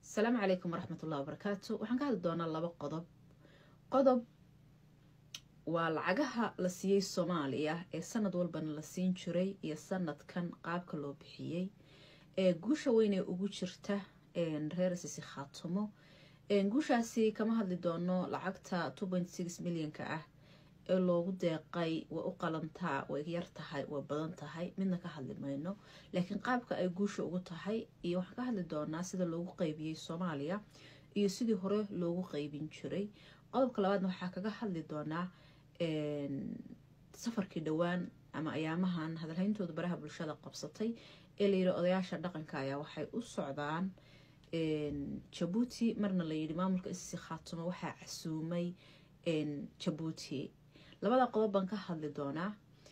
asalaamu calaykum waraxmat ullahi wabarakaatu waxaan ka hadli doonaa laba qodob qodob waa lacagaha la siiyey soomaaliya ee sanad walbana la siin jiray iyo sanadkan qaabka loo bixiyey ee guusha weynee ugu jirta reer sisi khaatumo guushaasi kama hadli doono lacagta milyanka ah ee loogu deeqay way u qalantaa way yar tahay way badan tahay midna ka hadli mayno laakiin qaabka ay guusha ugu tahay iyo waxaan ka hadli doonaa sida loogu qeybiyey soomaaliya iyo sidii hore loogu qeybin jiray qodobka labaadna waxaa kaga hadli doonaa safarkii dhowaan ama ayaamahan hadalhayntooda baraha bulshada qabsatay ee layidhi odayaasha dhaqanka ayaa waxay u socdaan jabuuti marna layidhi maamulka isisi khaatumo waxaa casuumay jabuuti labada qodob baan ka hadli doonaa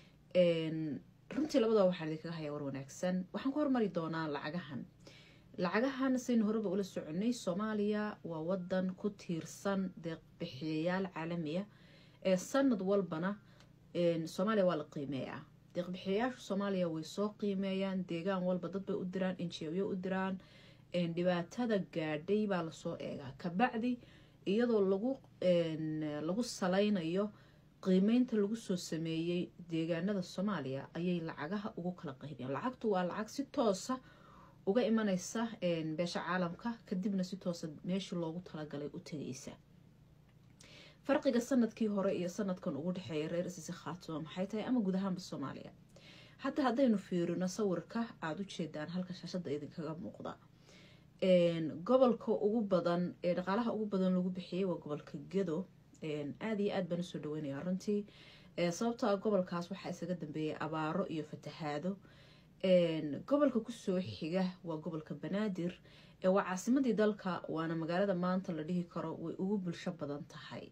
runtii labadaba waxaan idinkaga hayaa war wanaagsan waxaan ku hormari doonaa lacagahan lacagahan saynu horeba ula soconay soomaaliya waa wadan ku tiirsan deeqbixiyayaal caalamiya ee sanad walbana soomaaliya waa la qiimeeyaa deeqbixiyayaasha soomaaliya way soo qiimeeyaan deegaan walba dad bay u diraan injiyo u diraan dhibaatada gaadhay baa lasoo eegaa kabacdi iyadoo lagu lagu salaynayo qiimeynta lagu soo sameeyey deegaanada soomaaliya ayay lacagaha ugu kala qaybiyaan lacagtu waa lacag si toosa uga imaneysa beesha caalamka kadibna si toosa meeshii loogu talagalay u tegaysa farqiga sanadkii hore iyo sanadkan ugu dhexeeya reer isisi khaatuma maxay tahay ama guud ahaanba soomaaliya hadda haddaynu fiirino sawirka aada u jeedaan halka shaashada idinkaga muuqda gobolka ugu badan ee dhaqaalaha ugu badan lagu bixiyey waa gobolka gedo aada iyo aad baan usoo dhaweynaya runtii sababtoo ah gobolkaas waxaa isaga dambeeyay abaaro iyo fatahaado gobolka kusoo xiga waa gobolka banaadir waa caasimadii dalka waana magaalada maanta la dhihi karo way ugu bulsho badan tahay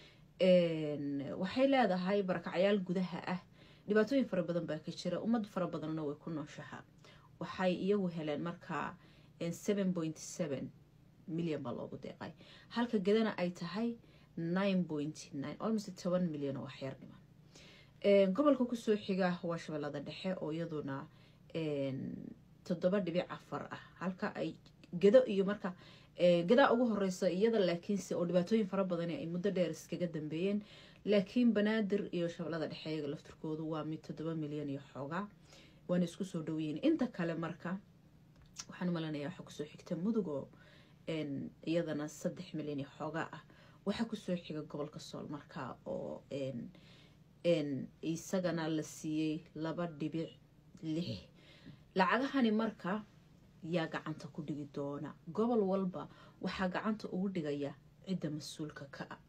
waxay leedahay barakacyaal gudaha ah dhibaatooyin fara badan baa ka jira ummad fara badanna way ku nooshaha waxay iyagu heleen markaa milyan baa loogu deeqay halka gedana ay tahay almost toban milyan oo waxyar dhiman gobolka kusoo xiga waa shabeellada dhexe oo iyaduna toddoba dhibic afar ah halka ay gedo iyo marka gadaa ugu horeysa iyada laakiinse oo dhibaatooyin fara badan ay muddo dheer iskaga dambeeyeen laakiin banaadir iyo shabeellada dhexe iyaga laftirkoodu waa mid toddoba milyan iyo xoogaa waana isku soo dhaweyiin inta kale marka waxaan umalanaya waxaa kusoo xigta mudug oo iyadana saddex milyan iyo xoogaa ah waxaa kusoo xiga gobolka sool markaa oo isagana la siiyey laba dhibic lix lacagahani marka yaa gacanta ku dhigi doona gobol walba waxaa gacanta ugu dhigaya cidda mas-uulka ka ah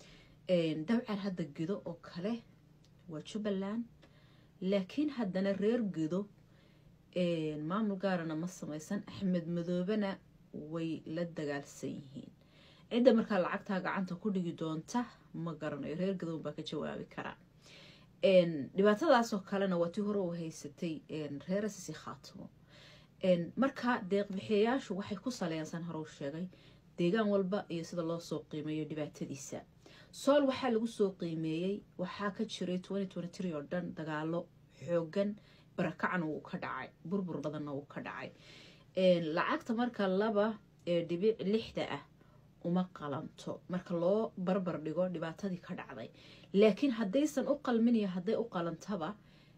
dabcan hadda gedo oo kale waa jubbaland laakiin haddana reer gedo maamul gaarana ma samaysan axmed madoobena way la dagaalsan yihiin cidda markaa lacagtaa gacanta ku dhigi doonta ma garanayo reer gadoon baa ka jawaabi karaa dhibaatadaasoo kalena waa tii hore u haysatay reer sisi khaatimo marka deeqbixiyayaashu waxay ku saleysan hore u sheegay deegaan walba iyo sida loo soo qiimeeyo dhibaatadiisa sool waxaa lagu soo qiimeeyey waxaa ka jiray oo dhan dagaalo xoogan barakacna wuu ka dhacay burbur badanna wuu ka dhacay lacagta marka laba ee dhibic lixda ah uma qalanto marka loo barbar dhigo dhibaatadii ka dhacday laakiin haddaysan u qalmin iyo hadday u qalantaba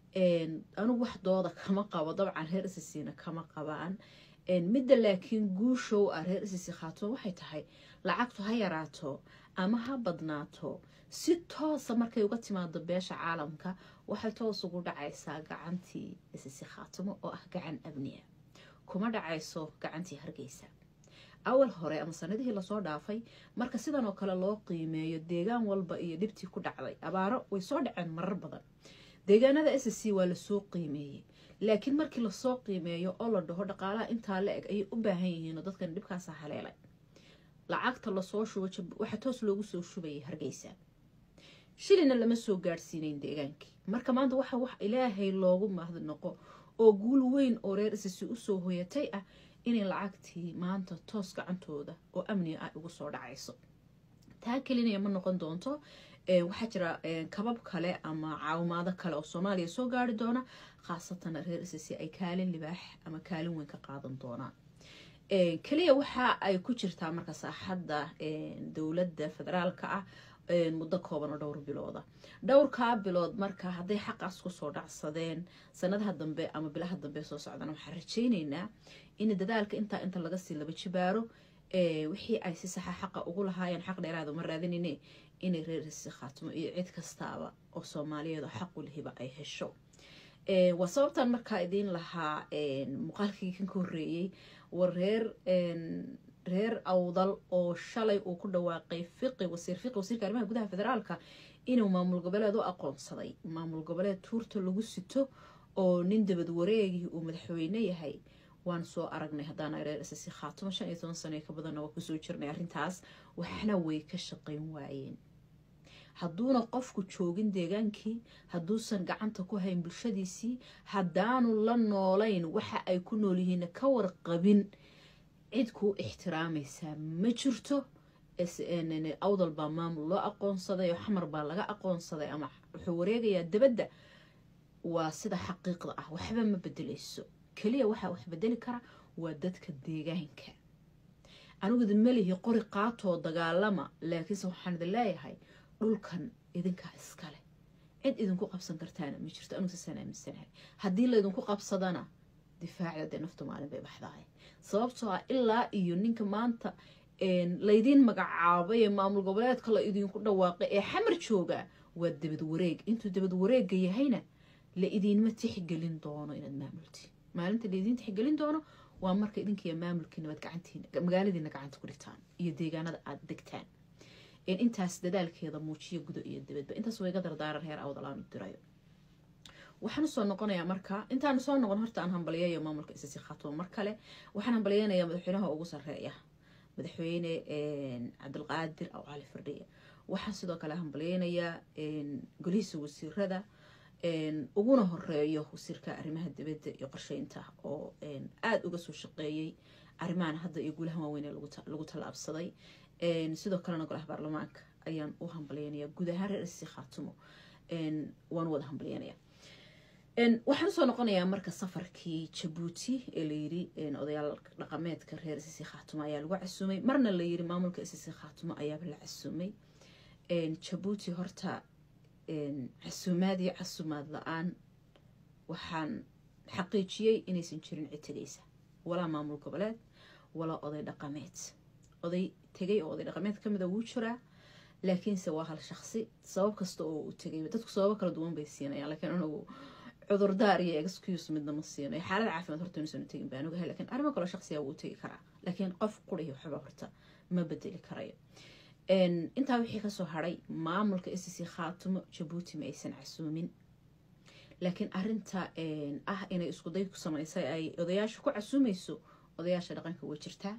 anigu wax dooda kama qabo dabcan reer isisiina kama qabaan midda laakiin guushow ah reer isisi khaatimo waxay tahay lacagtu ha yaraato ama ha badnaato si toosa markay uga timaado beesha caalamka waxay toos ugu dhacaysaa gacantii isisi khaatimo oo ah gacan abniya kuma dhacayso gacantii hargeysa awal hore ama sanadihii lasoo dhaafay marka sidan oo kale loo qiimeeyo deegaan walba iyo dhibtii ku dhacday abaaro way soo dhaceen marar badan deegaanada s c waa lasoo qiimeeyey laakiin markii lasoo qiimeeyo oo la dhaho dhaqaalaha intaa la eg ayay u baahan yihiinoo dadkan dhibkaasa haleelay lacagta lasoo shubo waxaa toos loogu soo shubayay hargeysa shilina lama soo gaadhsiinayn deegaankii marka maanta waxa wax ilaahay loogu mahadnaqo oo guul weyn oo reer isisi usoo hoyatay ah inay lacagtii maanta toos gacantooda oo amniga ah ugu soo dhacayso taa kelinaya ma noqon doonto waxaa jira kabab kale ama caawimaado kale oo soomaaliya soo gaari doona khaasatan reer isisi ay kaalin libaax ama kaalin weyn ka qaadan doonaan keliya waxa ay ku jirtaa marka saaxadda dowladda federaalka ah muddo kooban oo dhowr bilooda dhowrkaa bilood marka hadday xaqaas kusoo dhacsadeen sanadaha dambe ama bilaha dambe soo socdana waxaan rajayneynaa in dadaalka intaa inta laga sii laba jibaaro wixii ay si saxa xaqa ugu lahaayeen xaq dheeraada ma raadinine inay reerisi khaatimo iyo cid kastaaba oo soomaaliyeed oo xaqu lihiba ay hesho waa sababtan markaa idiin lahaa muuqaalkii kan ka horreeyey war reer reer awdal oo shalay uu ku dhawaaqay fiqi wasiir fiqi wasiirka arrimaha gudaha federaalka inuu maamul goboleed u aqoonsaday maamul goboleed tuurta lagu sito oo nin dabad wareegii uu madaxweyne yahay waan soo aragnay haddaana reer ss khaatimo shan iyo toban sano ka badanna waa kusoo jirnay arrintaas waxna way ka shaqayn waayeen hadduuna qofku joogin deegaankii hadduusan gacanta ku hayn bulshadiisii haddaanu la noolayn waxa ay ku nool yihiinna ka warqabin cid kuu ixtiraamaysaa ma jirto awdal baa maamul loo aqoonsaday oo xamar baa laga aqoonsaday ama wuxuu wareegayaa dabadda waa sida xaqiiqda ah waxba ma bedelayso keliya waxaa wax bedeli kara waa dadka deegaanka aniguda melihi qori qaatoo dagaalama laakiinse waxaan idin leeyahay dhulkan idinkaa iskale cid idinku qabsan kartaana ma jirto anugu sasaan aaminsanahay haddii laydinku qabsadana difaacda dee naftu maalin bay baxdaay sababtoo ah ilaa iyo ninka maanta laydiin magacaabay ee maamul goboleedka la idinku dhawaaqay ee xamar jooga waa dabad wareeg intuu dabad wareega yahayna la idiinma tixgelin doono inaad maamultiin maalinta laidiin tixgelin doono waa marka idinkiiyo maamulkiina waad gacantiin magaaladiina gacanta ku dhigtaan iyo deegaanada aada degtaan intaas dadaalkeeda muujiyo gudo iyo dabadba intaas wayga dardaaran reer awdalaanu dirayo waxaan usoo noqonayaa marka intaan soo noqon horta aan hambaliyayo maamulka isasi khaatumo mar kale waxaan hambaliyeynayaa madaxweynaha ugu sareeya madaxweyne cabdilqaadir aw cali firdhiye waxaan sidoo kale hambaliyeynayaa golihiisa wasiirada uguna horeeyo wasiirka arrimaha dibadda iyo qorsheynta oo aada uga soo shaqeeyey arrimahan hadda iyo guulahan waaweyn ee lagu tallaabsaday sidoo kalena golaha baarlamaanka ayaan u hambalyeynaya guud ahaan reer issi khaatumo waan wada hambalyeynaya waxaan usoo noqonayaa marka safarkii jabuuti ee layiri odayaal dhaqameedka reer issi khaatumo ayaa lagu casuumay marna layiri maamulka issi khaatumo ayaaba la casuumay jabuuti horta casuumaad iyo casuumaad la-aan waxaan xaqiijiyey inaysan jirin cid tegaysa walaa maamul goboleed walaa oday dhaqameed oday tegay oo oday dhaqameed kamida wuu jiraa laakiinse waa hal shaqsi sabab kasta oo uu tegay dadku sababo kala duwan bay siinayaan laakiin anagu cudurdaar iyo excuse midna ma siinayo xaalad caafimaad horta inuusan tegin baan ogahay lakiin arrimo kaloo shaqsiga wuu tegi karaa laakiin qof qurihi waxba horta ma bedeli karayo intaa wixii kasoo haray maamulka sc khaatumo jabuuti ma aysan casuumin laakiin arinta ah inay iskuday ku samaysay ay odayaasha ku casuumayso odayaasha dhaqanka way jirtaa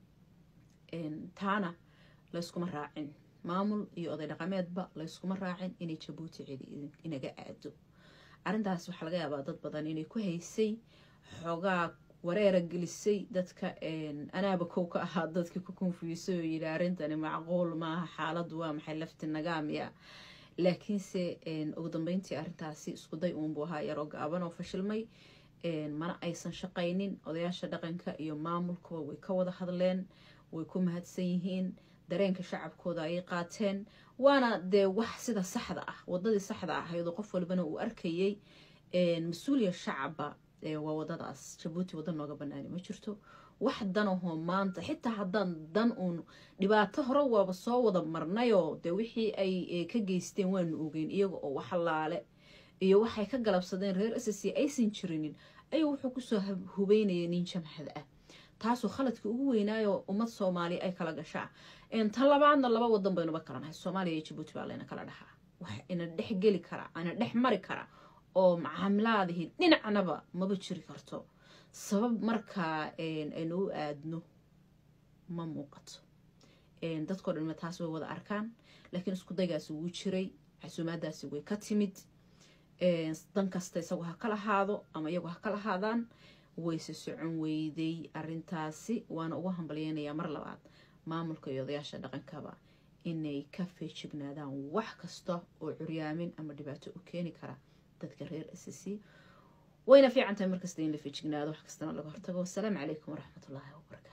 taana layskuma raacin maamul iyo oday dhaqameedba layskuma raacin inay jabuuti cidi inaga aado arrintaas waxaa laga yaabaa dad badan inay ku haysay xoogaa wareera gelisay dadka anaaba kow ka ahaa dadkii ku konfuyisay oo yidhi arrintani macquul maaha xaaladdu waa maxay lafti nagaamiya laakiinse ugu dambeyntii arrintaasi iskuday uunbuu ahaa yaroo gaaban oo fashilmay mana aysan shaqaynin odayaasha dhaqanka iyo maamulkuba way ka wada hadleen way ku mahadsan yihiin dareenka shacabkooda ayay qaateen waana dee wax sida saxda ah wadadii saxda ah iyadoo qof walbana uu arkayay mas-uuliya shacaba waa wadadaas jabuuti wadda nooga banaani ma jirto wax danahoo maanta xitaa haddaan dan uun dhibaato hore waaba soo wada marnayoo dee wixii ay ka geysteen waanu ogeyn iyaga oo waxlaale iyo waxay ka galabsadeen reer ss aysan jirinin ayuu wuxuu kusoo hubeynaya nin jamhad ah taasoo khaladkii ugu weynaayo ummad soomaaliya ay kala gashaa tan labaadna laba wadan baynuba kalanahay soomaaliya iyo jabuuti baa layna kala dhahaa wax ina dhex geli kara ana dhex mari kara oo macaamilaadihii dhinacnaba maba jiri karto sabab markaa aynu u aadno ma muuqato dadkao dhanma taas way wada arkaan laakiin isku daygaasi wuu jiray casuumaadaasi way ka timid dan kasta isagu ha kala haado ama iyagu ha kala haadaan wayse socon weyday arintaasi waana ugu hambalyeynayaa mar labaad maamulka iyo odayaasha dhaqankaba inay ka feejignaadaan wax kasta oo curyaamin ama dhibaato u keeni kara dadka reer sc wayna fiican tahay markasta in la feejignaado wax kastana laga hortago wasalaamu calaykum waraxmatullaahi wabarakaatu